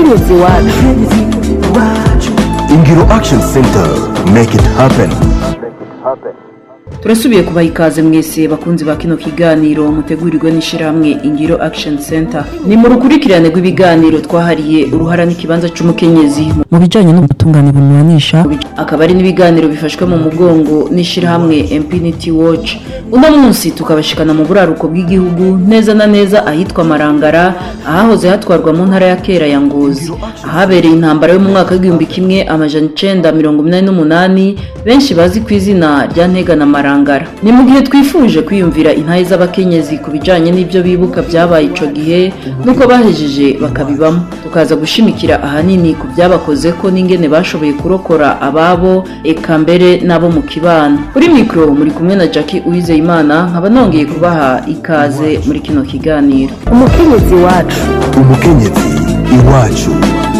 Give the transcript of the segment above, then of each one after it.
umukenyezi wacu ingiro action center make it happen turasubiye kubaha ikaze mwese bakunzi ba kino kiganiro mutegurirwe n'ishyirahamwe ingiro action center ni mu rukurikirane rw'ibiganiro twahariye uruhara n'ikibanza cy'umukenyezi mu bijyanye n'ubutungane bunyuranisha akaba ari n'ibiganiro bifashwe mu mugongo n'ishyirahamwe impinity watch uno munsi tukabashikana mu buraruko bw'igihugu neza na neza ahitwa marangara ahahoze hatwarwa mu ntara ya kera ya ngozi ahabereye intambara yo mu mwaka w'igihumbi kimwe amajana icenda mirongo inani n'umunani benshi bazi ku izina rya ntega na marangara ni mu gihe twifuje kwiyumvira intahe z'abakenyezi ku bijanye n'ibyo bibuka byabaye ico gihe nuko bahejeje bakabibamo tukaza gushimikira ahanini ku byabakoze ko n'ingene bashoboye kurokora ababo eka mbere n'abo mu kibano kuri mikoro muri kumwe na jackie uwizeyimana nkaba nongeye kubaha ikaze muri kino kiganiro umukenyezi wacu umukenyezi iwacu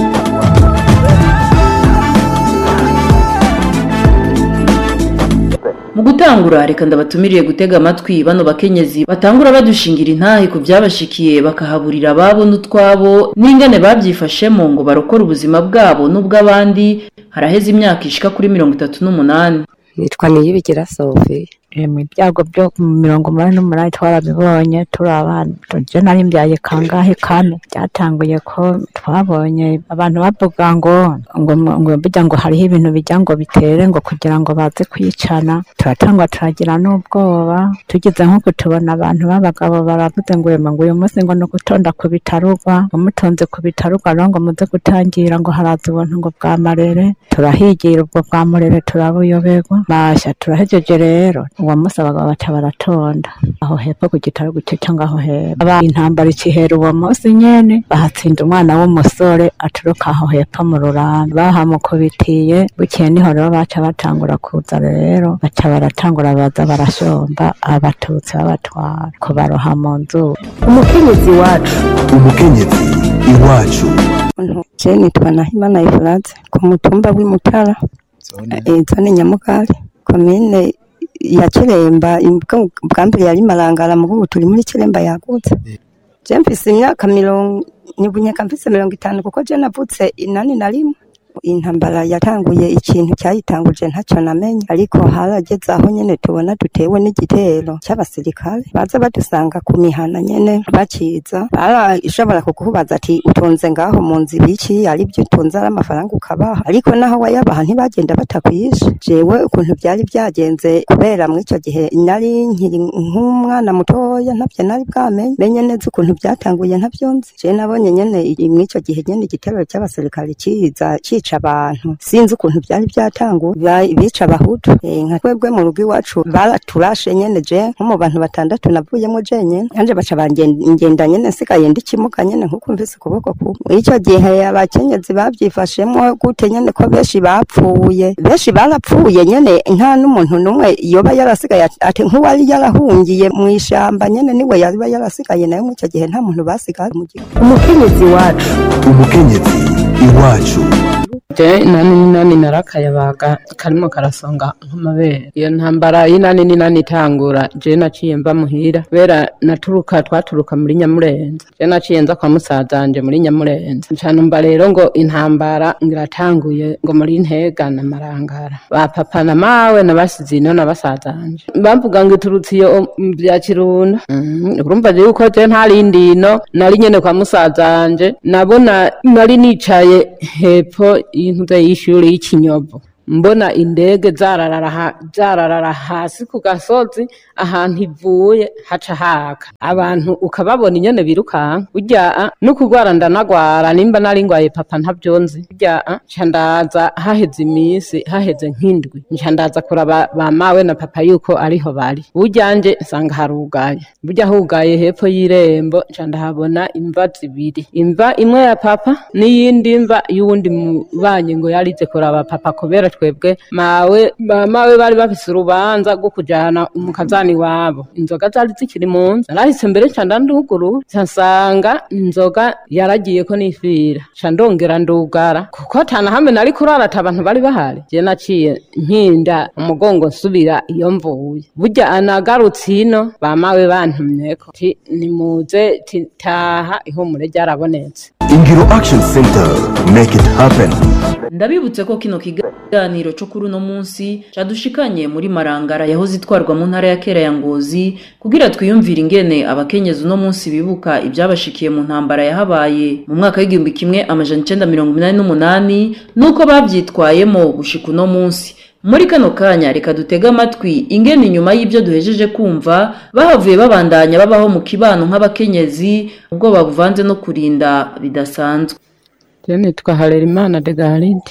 mu gutangura reka ndabatumiriye gutega amatwi bano bakenyezi batangura badushingira intahe ku byabashikiye bakahaburira ababo n'utwabo n'ingane babyifashemo ngo barokore ubuzima bwabo n'ubw'abandi haraheze imyaka ishika kuri mirongo itatu n'umunani nitwa niyibigira sofi mu byago byo mu mirongo umunani n'umunani twarabibonye turi abana tujye nari mbyaye kangahe kane byatanguye ko twabonye abantu bavuga ngo ngo ngo bijya ngo hariho ibintu bijya ngo bitere ngo kugira ngo baze kwicana turatangwa turagira n'ubwoba tugize nk'uko tubona abantu b'abagabo baravuze ngo yema ngo uyu munsi ngo ni ugutonda ku bitarugwa ngo mutonze ku bitarugwa rero ngo muze gutangira ngo haraza ubuntu ngo bwa marere turahigira ubwo bwa murere turabuyoberwa masha turahejeje rero uwo munsi abagabo baca baratonda aho hepfo ku gitaro gucyo cyangwa aho hepfo aba intambara ikihera uwo munsi nyene bahatsinda umwana w'umusore aturuka aho hepfo mu rurambi bahamukubitiye bukeye niho rero baca batangura kuza rero baca baratangura baza barashomba abatutsi babatwara kubaroha mu nzu umukenyezi wacu umukenyezi iwacu je nitwa nahimana efurate ku mutumba w'imutara eh, zone nyamugari komine ya kiremba imbwa- bwa mbere yari marangara mu ubu turi muri kiremba yagutse je mfise imyaka mirongo nibunyeka mfise mirongo itanu kuko je navutse inani na rimwe intambara yatanguye ikintu cyayitanguje ntacyo namenye ariko harageze aho nyene tubona dutewe n'igitero cy'abasirikare baza badusanga ku mihana nyene bakiza barashobora kukubaza ati utunze ngaho mu nzu ibiki ari byo utunze ari amafaranga ukabaha ariko naho wayabaha ntibagenda batakwishe jewe ukuntu byari byagenze kubera muri icyo gihe nari nkiri nk'umwana mutoya ntabyo nari bwamenye menye neza ukuntu byatanguye ntabyo nzi je nabonye nyene i- muri icyo gihe nyene igitero cy'abasirikare kiza cica abantu sinzi ukuntu byari byatanguye Ba- bica abahutu Eh, nka twebwe mu rugo iwacu baraturashe nyene je nko mu bantu batandatu navuyemo jenyene nanje baca bangenda nyene nsigaye ndi kimuga nyene nkuko mvise ukuboko kumwe muri icyo gihe abakenyezi babyifashemo gute nyene ko benshi bapfuye benshi barapfuye nyene nta n'umuntu n'umwe yoba yarasigaye ati- ati nk'uwari yarahungiye mu ishamba nyene niwe yaba yarasigaye nayo muri icyo gihe nta muntu basigaye mu gihugu umukenyezi wacu umukenyezi iwacu je inani n'inani narakayabaga karimo karasonga nk'amabere iyo ntambara y'inani n'inani itangura je naciye mva muhira kubera naturuka twaturuka muri nyamurenza je naciye nza kwa musazanje muri nyamurenza ncanumva rero ngo intambara ngiratanguye ngo muri ntega na marangara ba papa na mawe nabasize ino na basazanje bavuga ngo iturutse iyo mu bya kirundo Mhm, urumva je yuko je ntarindi ino nari nyene kwa musazanje nabona nari nicaye hepfo y'intuze y'ishuri y'ikinyovu mbona indege zararara ha- zararara hasi ku gasozi ahantu ivuye haca haka abantu ukababona inyene birukanka burya no kurwara ndanagwara nimba nari ngwaye papa ntavyo nzi burya nca ndaza haheze iminsi haheze nk'indwi nca ndaza kuraba ba mawe na papa yuko ariho bari burya nje nsanga harugaye burya hugaye hepfo y'irembo nca ndahabona imva zibiri imva imwe ya papa n'iyindi mva y'uwundi mubanyi ngo yarize kuraba papa kubera twebwe mawe ba mawe bari bafise urubanza rwo kujana umukazani wabo inzoga zari zikiri mu nzu narahise mbere nca ndanduguru nca nsanga inzoga yaragiye ko nifira nca ndongera ndugara kuko atanahamwe nari kurara ati abantu bari bahari je naciye nkinda umugongo nsubira iyo mvuye burya anagarutse ino ba mawe bantumyeko ti nimuze ti taha ihumure ryarabonetse ingiro action center make it happen ndabibutse ko kino kiganiro cyo kuri uno munsi cadushikanye muri marangara yahoze itwarwa mu ntara ya kera ya ngozi kugira twiyumvire ingene abakenyezi uno munsi bibuka ibyabashikiye mu ntambara yahabaye mu mwaka w'igihumbi kimwe amajana icenda mirongo inani n'umunani n'uko bavyitwayemo gushika uno munsi muri kano kanya reka dutege amatwi ingene inyuma y'ibyo duhejeje kumva bahavuye babandanya babaho mu kibano nk'abakenyezi ubwoba buvanze no kurinda bidasanzwe Je nitwa Harerimana de Garide.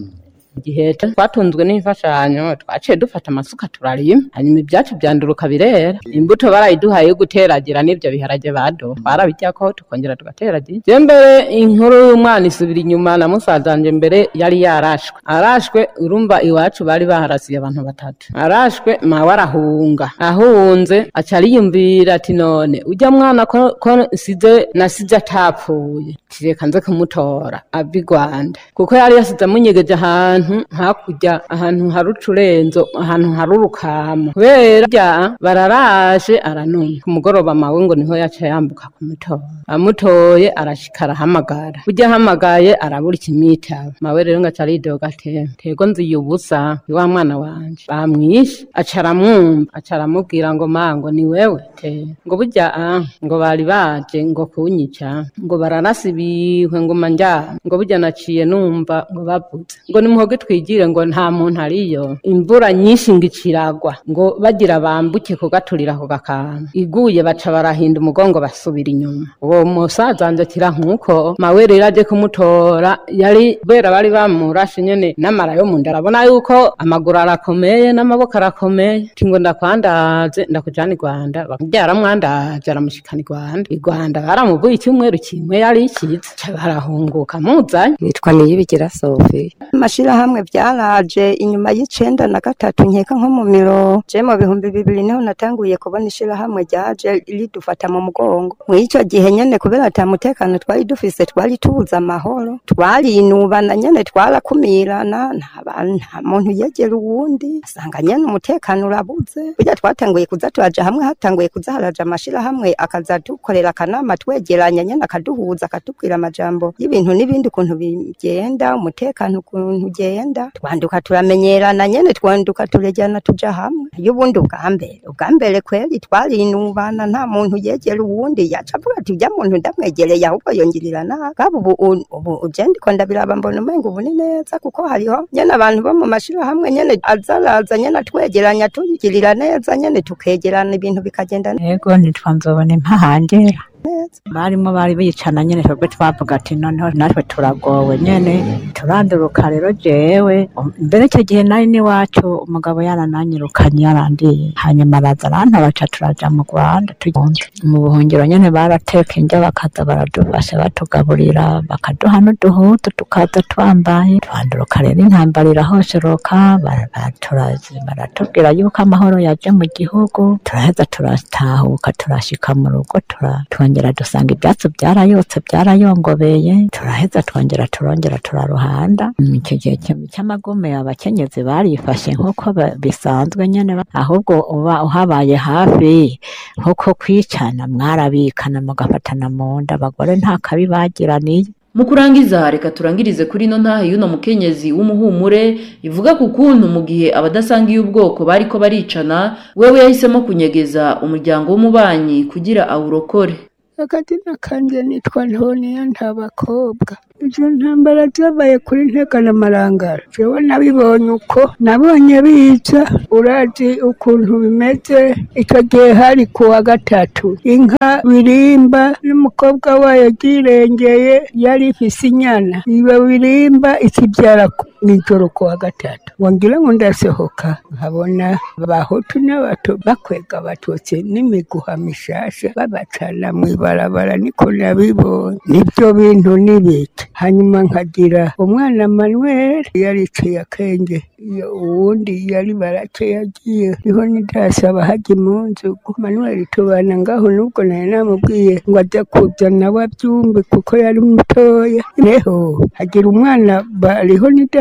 Igihe twatunzwe n'imfashanyo twaciye dufata amasuka turarima hanyuma ibyacu byanduruka birera imbuto barayiduhaye yo guteragira n'ibyo biharage bado twarabiryako tukongera tugateragira je mbere inkuru y'umwana isubira inyuma na musaza wanje mbere yari yarashwe arashwe urumva iwacu bari baharasiye abantu batatu arashwe mawe arahunga ahunze aca ariyumvira ati none ujya mwana ko, ko size nasize atapfuye tireka nze kumutora ava i rwanda kuko yari yasize amunyegeje ahantu hakurya ahantu hari ucurenzo ahantu hari urukamo kubera bya bararashe aranumva ku mugoroba mawe ngo niho yaca yambuka kumutora amutoye arashika arahamagara ujya ahamagaye arabura ikimwitaba mawe rero ngo aca aridoga ate tego nziye ubusa ni wa mwana wanje bamwishe aca aramwumva aca aramubwira ngo ma ngo ni wewe te ngo burya ah, ngo bari baje ngo kunyica ngo bararasa ibihwe ngo manja ngo burya naciye numva ngo bavuze ngo nimuhoge twigire ngo nta muntu ariyo imvura nyinshi ngo iciragwa ngo bagira bambuke kugaturira ako gakanga iguye baca barahinda umugongo basubira inyuma uwo musaza wanje akira nk'uko mawe rero aje kumutora yari kubera bari bamurashe nyene n'amara yo mu nda arabona yuko amaguru arakomeye n'amaboko arakomeye ati ngo ndakwandaze ndakujana i rwanda byaramwandaje aramushikana i rwanda i rwanda baramuvuye icyumweru kimwe yari ikiza ca barahunguka muzanye nitwa niyibigira sofi amashirahamwe byaraje inyuma y'icenda na gatatu nkeka nko mu miro je mu bihumbi bibiri niho natanguye kubona ishirahamwe ryaje ridufata mu mugongo mw'ico gihe nyene kubera ata mutekano twari dufise twari tubuze amahoro twarinubana nyene twarakumirana nta bantu nta muntu yegera uwundi asanga nyene umutekano urabuze burya twatanguye kuza turaja hamwe hatanguye kuza haraja amashirahamwe akaza dukorera akanama twegeranya nyene akaduhuza akatubwira amajambo y'ibintu n'ibindi ukuntu bigenda umutekano ukuntu ugenda twanduka turamenyerana nyene twanduka turejyana tuja hamwe y'ubundi ubwa mbere ubwa mbere kweri twarinubana nta muntu yegera uwundi yaca avuga ati ujya muntu ndamwegereye ahubwo yongirira nabi kaba ubu u- ubu uje ndiko ndabiraba mbona umenga ubu ni neza kuko hariho nyene abantu bo mu mashirahamwe nyene azaraza nyene atwegeranya tugirira neza nyene tukegerana ibintu bikagenda neza yego nitwa nzobona impahangera barimo bari bicana nyene twebwe twavuga ati noneho natwe turagowe nyene turanduruka rero jewe um, mbere icyo gihe nari n'iwacu umugabo yarananyirukanye yarandiye hanyuma araza arantabaca turaja mu rwanda tugenda mu buhungiro nyene barateka indya bakaza baradufasha batugaburira bakaduha n'uduhutu tukaza twambaye twanduruka rero intambara irahosheroka bara- bara- turazi- baratubwira yuko amahoro yaje mu gihugu turaheza turatahuka turashika mu rugo tura- twongera dusanga ibyatsi byarayotse byarayongobeye turaheza twongera turongera turaruhanda Mm, icyo gihe cy- cy'amagume abakenyezi barifashe nk'uko ba- bisanzwe nyene ba- ahubwo uba uhabaye hafi nk'uko kwicana mwarabikana mugafatana mu nda abagore nta kabi bagiraniye mu kurangiza reka turangirize kuri ino ntahe y'uno mukenyezi w'umuhumure ivuga ku kuntu mu gihe abadasangiye ubwoko bariko baricana wewe yahisemo kunyegeza umuryango w'umubanyi kugira awurokore akazina kanje nitwa ntoniya nta bakobwa izo ntambara zabaye kuri ntega na marangara jewe nabibonye uko nabonye biza urazi ukuntu bimeze icyo gihe hari ku wa gatatu inka birimba n'umukobwa wayo ryirengeye yari ifise inyana iyo birimba ikibyara ku- mw'ijoro ku wa gatatu wangira ngo ndasohoka nkabona abahutu n'abato bakwega abatutsi n'imiguha mishasha babacana mw'ibarabara niko nabibonye nibyo bintu n'ibiki hanyuma nkagira umwana manuel yariciye akenge iyo uwundi yari barake yagiye niho nidasaba hajya impunzu manuel tubana ngaho nubwo nari namubwiye ngo ajya kuzana we abyumve kuko yari mutoya neho hagira umwana bariho nidasi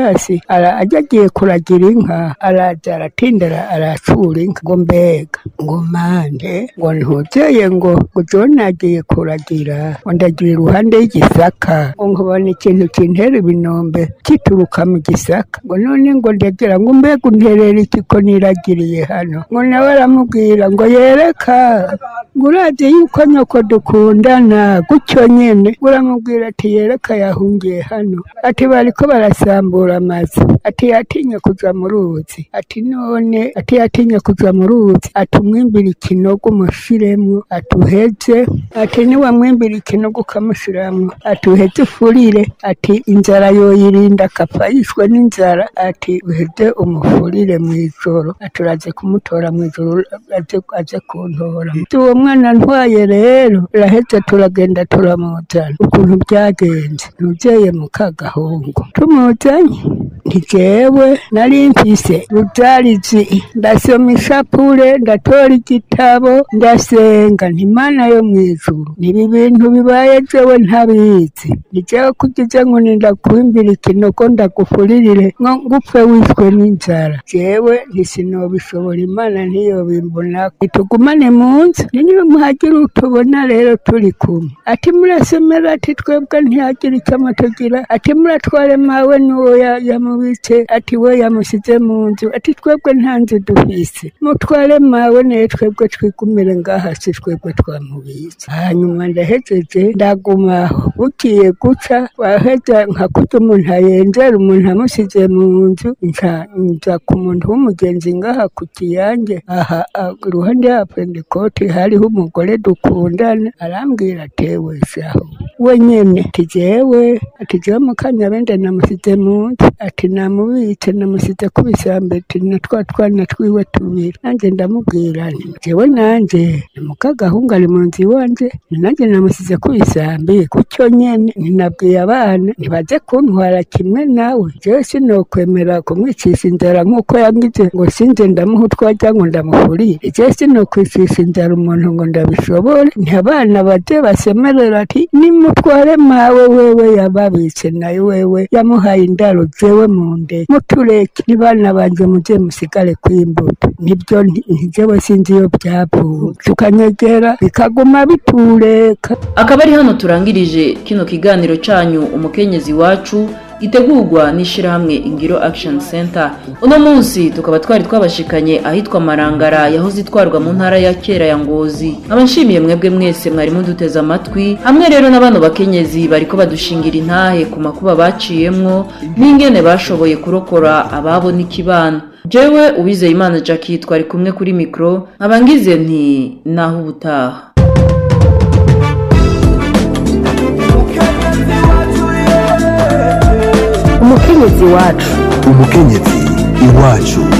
basi ara- ajya agiye kuragira inka araza aratindara aracura inka ngo mbega ngo mande ngo ntuzeye ngo ngo jone agiye kuragira ngo ndagira iruhande y'igisaka ngo nkabona ikintu kintera ibinombe kituruka mu gisaka ngo none ngo ndagira ngo mbega unterera iki ko niragiriye hano ngo nawe aramubwira ngo yereka ngo urazi yuko nyoko dukundana gutyo nyene ngo uramubwira ati yereka yahungiye hano ati bariko barasambura amazu ati yatinye kuja mu ruzi ati none ati yatinye kuja mu ruzi ati umwimbira ikinogo umushiremwo ati uheze ati niwamwimbira ikinogo ukamushiramwo ati uheze ufurire ati inzara yoyirinda akapfa yishwe n'inzara ati uheze umufurire mw'ijoro ati uraze kumutora mw'ijoro aze aze kuntora ati uwo mwana ntwaye rero uraheze turagenda turamuzana ukuntu byagenze ntuzeye mu kagahungu tumuzanye nti jewe nari mfise rutarizi ndasoma ishapure ndatora igitabo ndasenga nti mana yo mw'ijuru nibi bintu bibaye jewe ntabizi ni jewe kugize ngo ndakwimbira ikinogo ndagufuririre ngo ngupfe wishwe n'inzara jewe ntisinobishobora imana ntiyobimbona itugumane mu nzu ni niba muhagira utubona rero turi kumwe ati murasomera ati twebwe ntihagira icyo amatugira ati muratware mawe n'uwo ya- yamubitse ati we yamusize mu nzu ati twebwe nta nzu dufise mutware mawe naye twebwe twigumire ngaha si twebwe twamubitse hanyuma ndahejeje ndagumaho bugiye guca waheza nka kurya umuntu ayenzera umuntu amusize mu nzu nca nza ku muntu w'umugenzi ngaha ku kiyange aha ah, iruhande ya pentekote hariho umugore dukundana arambwira atewe shaho we nyene ati jewe ati jewe mukanyabende namusize mu nzu ati namubitse namusize ku bisambi ati na twa twana twiwe tubiri nanjye ndamubwira nti jewe nanje ni mukagahungu ari mu nzu iwanje ni nanjye namusize ku bisambi gutyo nyene ninabwiye abana ntibaze kuntwara kimwe nawe jewe sinokwemera kumwicisha inzara nk'uko yangize ngo sinze ndamuha utwajya ngo ndamufurire jewe sinokwicisha inzara umuntu ngo ndabishobore nti abana baje basemerera ati nimutware mawe wewe yababitse nayo wewe yamuhaye indaro jewe mu nde mutureke nibana banje muje musigare kw'imbuto nibyo nti- nti jewe sinzi iyo byavuye tukanyegera bikaguma bitureka akaba ari hano turangirije kino kiganiro cyanyu umukenyezi wacu gitegurwa n'ishyirahamwe ingiro action center uno munsi tukaba twari twabashikanye ahitwa marangara yahoze itwarwa mu ntara ya kera ya ngozi nkaba nshimiye mwebwe mwese mwari muduteze amatwi hamwe rero na bano bakenyezi bariko badushingira intahe ku makuba baciyemwo n'ingene bashoboye kurokora ababo n'ikibano jewe uwizeye imana jackie twari kumwe kuri mikoro nkaba ngize nti naho ubutaha umukenyezi wacu umukenyezi iwacu